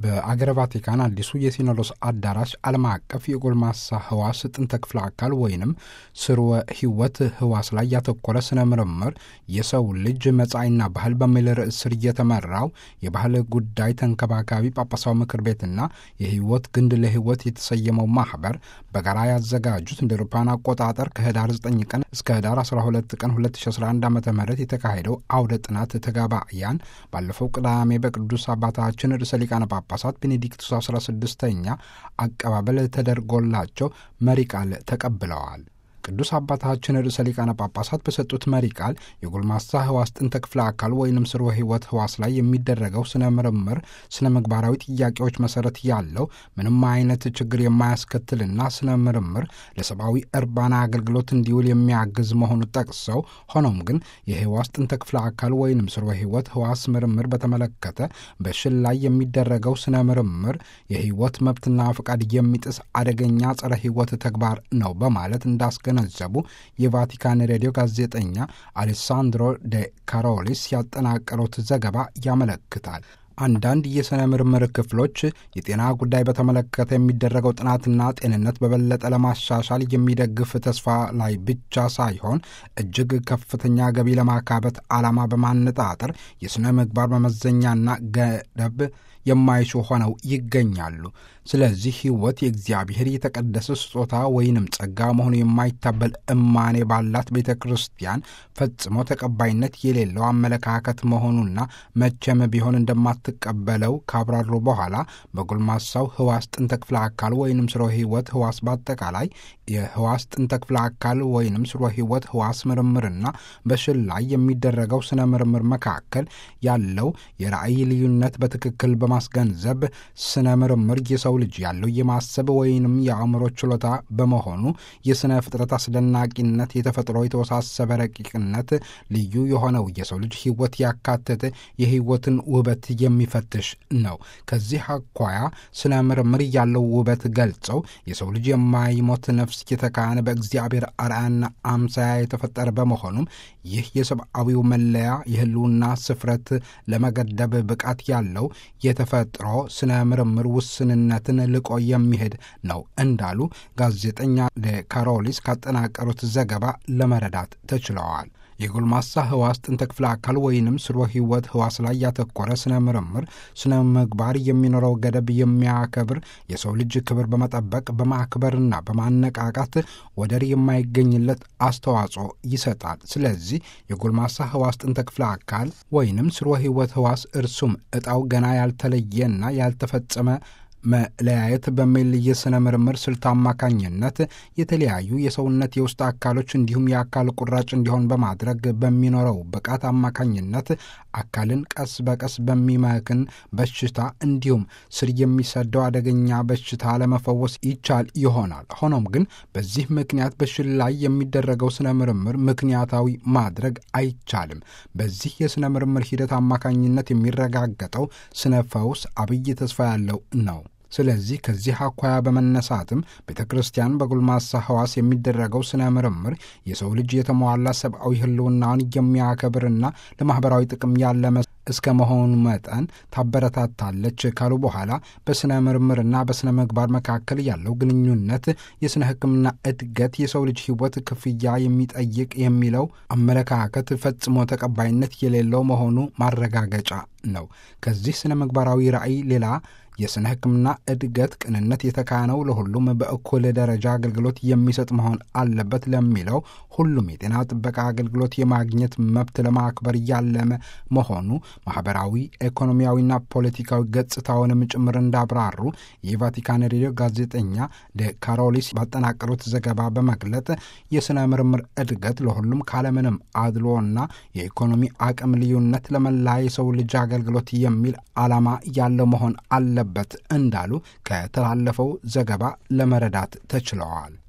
በአገረ ቫቲካን አዲሱ የሲኖዶስ አዳራሽ ዓለም አቀፍ የጎልማሳ ህዋስ ጥንተ ክፍለ አካል ወይንም ስርወ ህይወት ህዋስ ላይ ያተኮረ ስነ ምርምር የሰው ልጅ መጻኢና ባህል በሚል ርዕስ ስር እየተመራው የባህል ጉዳይ ተንከባካቢ ጳጳሳዊ ምክር ቤትና የህይወት ግንድ ለህይወት የተሰየመው ማህበር በጋራ ያዘጋጁት እንደ አውሮፓውያን አቆጣጠር ከህዳር 9 ቀን እስከ ህዳር 12 ቀን 2011 ዓ ም የተካሄደው አውደ ጥናት ተጋባያን ባለፈው ቅዳሜ በቅዱስ አባታችን ርዕሰ ሊቃነ ጳጳሳት ቤኔዲክቱስ 16ኛ አቀባበል ተደርጎላቸው መሪ ቃል ተቀብለዋል። ቅዱስ አባታችን ርዕሰ ሊቃነ ጳጳሳት በሰጡት መሪ ቃል የጎልማሳ ህዋስ ጥንተ ክፍለ አካል ወይንም ስርወ ህይወት ህዋስ ላይ የሚደረገው ስነ ምርምር ስነ ምግባራዊ ጥያቄዎች መሰረት ያለው ምንም አይነት ችግር የማያስከትልና ስነ ምርምር ለሰብአዊ እርባና አገልግሎት እንዲውል የሚያግዝ መሆኑ ጠቅሰው ሆኖም ግን የህዋስ ጥንተ ክፍለ አካል ወይንም ስርወ ህይወት ህዋስ ምርምር በተመለከተ በሽል ላይ የሚደረገው ስነ ምርምር የህይወት መብትና ፈቃድ የሚጥስ አደገኛ ጸረ ህይወት ተግባር ነው በማለት እንዳስገ ገነዘቡ የቫቲካን ሬዲዮ ጋዜጠኛ አሌሳንድሮ ደ ካሮሊስ ያጠናቀሩት ዘገባ ያመለክታል። አንዳንድ የሥነ ምርምር ክፍሎች የጤና ጉዳይ በተመለከተ የሚደረገው ጥናትና ጤንነት በበለጠ ለማሻሻል የሚደግፍ ተስፋ ላይ ብቻ ሳይሆን እጅግ ከፍተኛ ገቢ ለማካበት ዓላማ በማነጣጠር የሥነ ምግባር መመዘኛና ገደብ የማይሹ ሆነው ይገኛሉ። ስለዚህ ሕይወት የእግዚአብሔር የተቀደሰ ስጦታ ወይንም ጸጋ መሆኑ የማይታበል እማኔ ባላት ቤተ ክርስቲያን ፈጽሞ ተቀባይነት የሌለው አመለካከት መሆኑና መቼም ቢሆን እንደማትቀበለው ካብራሩ በኋላ በጎልማሳው ህዋስ ጥንተ ክፍለ አካል ወይንም ስሮ ሕይወት ህዋስ በአጠቃላይ የህዋስ ጥንተ ክፍለ አካል ወይንም ስሮ ሕይወት ህዋስ ምርምርና በሽል ላይ የሚደረገው ስነ ምርምር መካከል ያለው የራእይ ልዩነት በትክክል በማስገንዘብ ስነ ምርምር የሰው ልጅ ያለው የማሰብ ወይንም የአእምሮ ችሎታ በመሆኑ የሥነ ፍጥረት አስደናቂነት፣ የተፈጥሮ የተወሳሰበ ረቂቅነት፣ ልዩ የሆነው የሰው ልጅ ህይወት ያካተተ የህይወትን ውበት የሚፈትሽ ነው። ከዚህ አኳያ ስነ ምርምር ያለው ውበት ገልጸው የሰው ልጅ የማይሞት ነፍስ የተካነ በእግዚአብሔር አርአያና አምሳያ የተፈጠረ በመሆኑም ይህ የሰብአዊው መለያ የህልውና ስፍረት ለመገደብ ብቃት ያለው የተፈጥሮ ስነ ምርምር ውስንነትን ልቆ የሚሄድ ነው እንዳሉ ጋዜጠኛ ካሮሊስ ካጠናቀሩት ዘገባ ለመረዳት ተችለዋል። የጎልማሳ ህዋስ ጥንተ ክፍለ አካል ወይንም ስርወ ህይወት ህዋስ ላይ ያተኮረ ስነ ምርምር ስነ ምግባር የሚኖረው ገደብ የሚያከብር የሰው ልጅ ክብር በመጠበቅ በማክበርና በማነቃቃት ወደር የማይገኝለት አስተዋጽኦ ይሰጣል። ስለዚህ የጎልማሳ ህዋስ ጥንተ ክፍለ አካል ወይንም ስርወ ህይወት ህዋስ እርሱም እጣው ገና ያልተለየና ያልተፈጸመ መለያየት በሚል የሥነ ምርምር ስልት አማካኝነት የተለያዩ የሰውነት የውስጥ አካሎች እንዲሁም የአካል ቁራጭ እንዲሆን በማድረግ በሚኖረው ብቃት አማካኝነት አካልን ቀስ በቀስ በሚመክን በሽታ እንዲሁም ስር የሚሰደው አደገኛ በሽታ ለመፈወስ ይቻል ይሆናል። ሆኖም ግን በዚህ ምክንያት በሽል ላይ የሚደረገው ስነ ምርምር ምክንያታዊ ማድረግ አይቻልም። በዚህ የሥነ ምርምር ሂደት አማካኝነት የሚረጋገጠው ስነ ፈውስ አብይ ተስፋ ያለው ነው። ስለዚህ ከዚህ አኳያ በመነሳትም ቤተ ክርስቲያን በጎልማሳ ህዋስ የሚደረገው ስነ ምርምር የሰው ልጅ የተሟላ ሰብአዊ ህልውናውን የሚያከብርና ለማኅበራዊ ጥቅም ያለመ እስከ መሆኑ መጠን ታበረታታለች ካሉ በኋላ በሥነ ምርምርና በሥነ ምግባር መካከል ያለው ግንኙነት የሥነ ሕክምና እድገት የሰው ልጅ ሕይወት ክፍያ የሚጠይቅ የሚለው አመለካከት ፈጽሞ ተቀባይነት የሌለው መሆኑ ማረጋገጫ ነው። ከዚህ ሥነ ምግባራዊ ራዕይ ሌላ የሥነ ሕክምና እድገት ቅንነት የተካነው ለሁሉም በእኩል ደረጃ አገልግሎት የሚሰጥ መሆን አለበት ለሚለው ሁሉም የጤና ጥበቃ አገልግሎት የማግኘት መብት ለማክበር ያለመ መሆኑ ማኅበራዊ፣ ኢኮኖሚያዊና ፖለቲካዊ ገጽታውንም ጭምር እንዳብራሩ የቫቲካን ሬዲዮ ጋዜጠኛ ደ ካሮሊስ ባጠናቀሩት ዘገባ በመግለጥ የሥነ ምርምር እድገት ለሁሉም ካለምንም አድሎና የኢኮኖሚ አቅም ልዩነት ለመላ የሰው ልጅ አገልግሎት የሚል ዓላማ ያለው መሆን አለበት እንዳሉ ከተላለፈው ዘገባ ለመረዳት ተችለዋል።